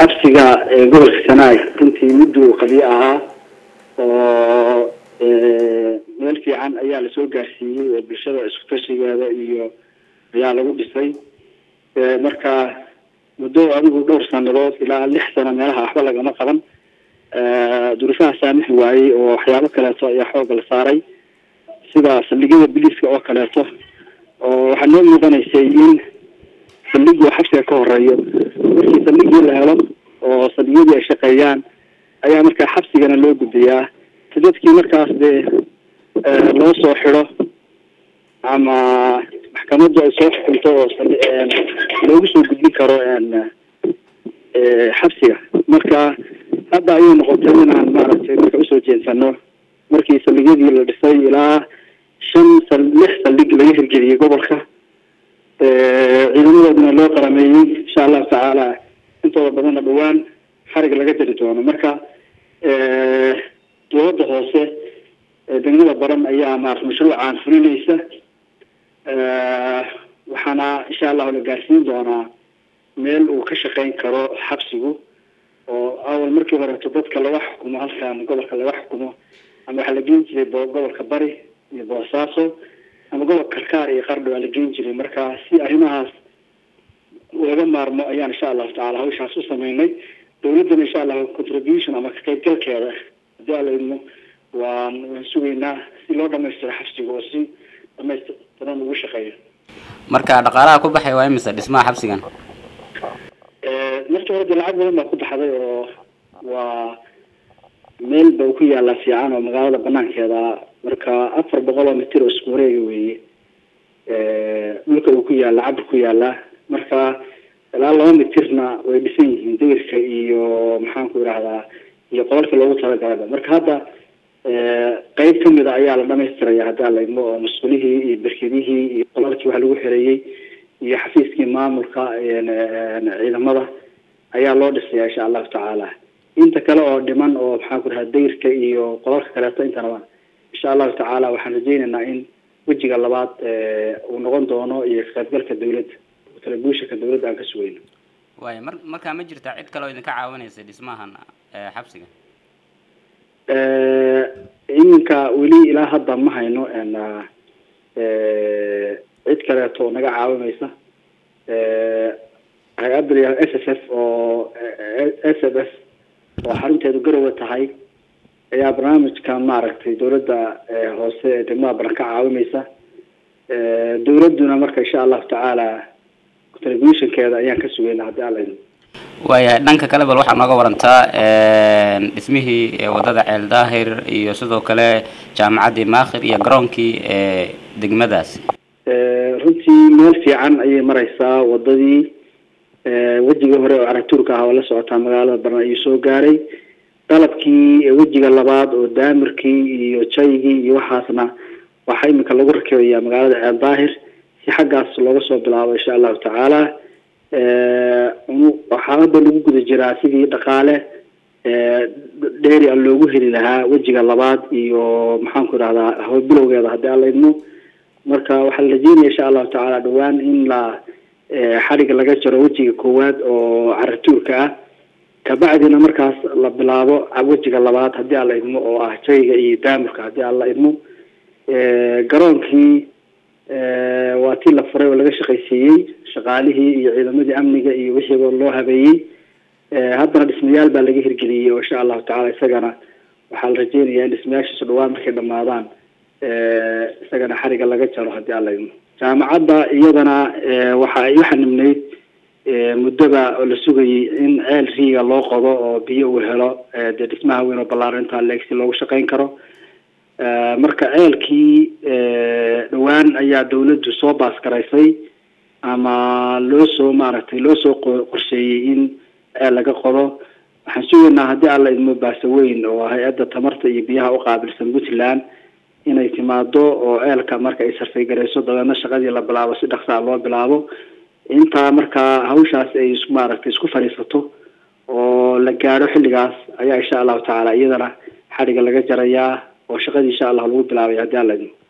xabsiga gobolka sanaag runtii mudduu qadiyo ahaa oo meel fiican ayaa lasoo gaarsiiyey oo bulshada isku tashigeeda iyo ayaa lagu dhisay marka muddo adigu dhowr sanadood ilaa lix sano meelaha waxba lagama qaban duruufaha saamixi waayey oo waxyaabo kaleeto ayaa xooga la saaray sida saldhigyada biliiska oo kaleeto oo waxaa noo muudanaysay in saldhigii xabsiga ka horeeyo markii saldhigii la helo oo saldhigyadii ay shaqeeyaan ayaa markaa xabsigana loo gudbiyaa si dadkii markaas dee loo soo xido ama maxkamaddu ay soo xukunto oo loogu soo gudbin karo xabsiga marka hadda ayay noqotay inaan maaragtay marka usoo jeensano markii saldhigyadii la dhisay ilaa shan sal lix saldhig laga hirgeliyey gobolka ciidamadoodana loo qarameeyey insha allahu tacaala intooda badanna dhawaan xarig laga jari doono marka dowladda hoose degmada baran ayaa maarata mashruucan fulinaysa waxaana insha allahu la gaarsiin doonaa meel uu ka shaqeyn karo xabsigu oo awal markii horeeto dadka laga xukumo halkan gobolka laga xukumo ama waxaa la geen jiray gobolka bari iyo boosaaso ama gobolka karkaar iyo qardho waa la geen jiray marka si arrimahaas laga maarmo ayaan insha allahu tacala hawshaas u sameynay dawladdana insha allahu contribution ama ka qaybgalkeeda hadii ala idmo waan waan sugaynaa si loo dhamaystiro xabsiga oo si dhamaystiran ugu shaqeeyo marka dhaqaalaha ku baxay waa imise dhismaha xabsigan markii hore dee lacag badan baa ku baxday oo waa meel ba ku yaalaa fiican oo magaalada banaankeeda marka afar boqol oo mitir oo isku wareega weeye dhulka uu ku yaala cabir ku yaalaa marka ilaa laba mitirna way dhisan yihiin degirka iyo maxaan ku idhahdaa iyo qolalka loogu talagalaba marka hadda qeyb kamid a ayaa la dhamaystiraya haddaa la idmo oo mas-uulihii iyo berkedihii iyo qolalkii wax lagu xereeyey iyo xafiiskii maamulka ciidamada ayaa loo dhisaya insha allahu tacaala inta kale oo dhiman oo maxaan ku dhahaa degirka iyo qolalka kaleeto intanaba insha allahu tacaala waxaan rajeynaynaa in wejiga labaad uu noqon doono iyo kaqaybgalka dawladda telebushaka dawladda aan ka sugayno waaya mar markaa ma jirtaa cid kale oo idinka caawinaysa dhismahan xabsiga iminka weli ilaa hadda ma hayno cid kaleeto oo naga caawinaysa hay-adda la s s f oo s f s oo xarunteedu garowe tahay ayaa barnaamijkan maaragtay dawladda hoose ee degmada baran ka caawinaysa dawladduna marka insha allahu tacaala televisionkeeda ayaan ka sugayna haddii ala idmo waayahay dhanka kale bal waxaa nooga warantaa dhismihii wadada ceel daahir iyo sidoo kale jaamacaddii maakhir iyo garoonkii degmadaasi runtii meel fiican ayay mareysaa wadadii wejigii hore oo caratuurka ah oo la socotaa magaalada baran ayuu soo gaaray dalabkii wejiga labaad oo daamirkii iyo jaygii iyo waxaasna waxaa iminka lagu rakibayaa magaalada ceel daahir si xaggaas looga soo bilaabo insha allahu tacaala waxaa hadda lagu guda jiraa sidii dhaqaale dheeri a loogu heli lahaa wejiga labaad iyo maxaan ku idhahdaa hawlbilowgeeda haddii ala idmo marka waxaa la rajeynaya insha allahu tacaala dhawaan in la xariga laga jaro wejiga koowaad oo caratuurka ah kabacdina markaas la bilaabo wejiga labaad haddii ala idmo oo ah jayga iyo daamirka haddii ala idmo garoonkii waa tii la furay oo laga shaqaysiiyey shaqaalihii iyo ciidamadii amniga iyo wixiiba loo habeeyey haddana dhismayaal baa laga hirgeliyey oo insha allahu tacala isagana waxaa la rajeynayaa in dhismayaashiisu dhawaan markay dhamaadaan isagana xariga laga jaro haddii ala idmo jaamacadda iyadana waxa ay u xanibneyd muddoba oo la sugayay in ceel riiga loo qodo oo biyo uu helo dee dhismaha weyn oo ballaarinta leeg si loogu shaqeyn karo marka ceelkii dhawaan ayaa dawladdu soo baasgaraysay ama loo soo maaragtay loo soo qorsheeyey in ceel laga qodo waxaan sugaynaa haddii alla idmo baase weyn oo hay-adda tamarta iyo biyaha u qaabilsan puntland inay timaado oo ceelka marka ay sarfaygarayso dabeedna shaqadii la bilaabo si dhaqsaa loo bilaabo intaa markaa hawshaas ay maaragtay isku fadhiisato oo la gaadho xilligaas ayaa insha allahu tacaala iyadana xadhiga laga jarayaa oo shaqadii insha allah lagu bilaabay haddii alla idmo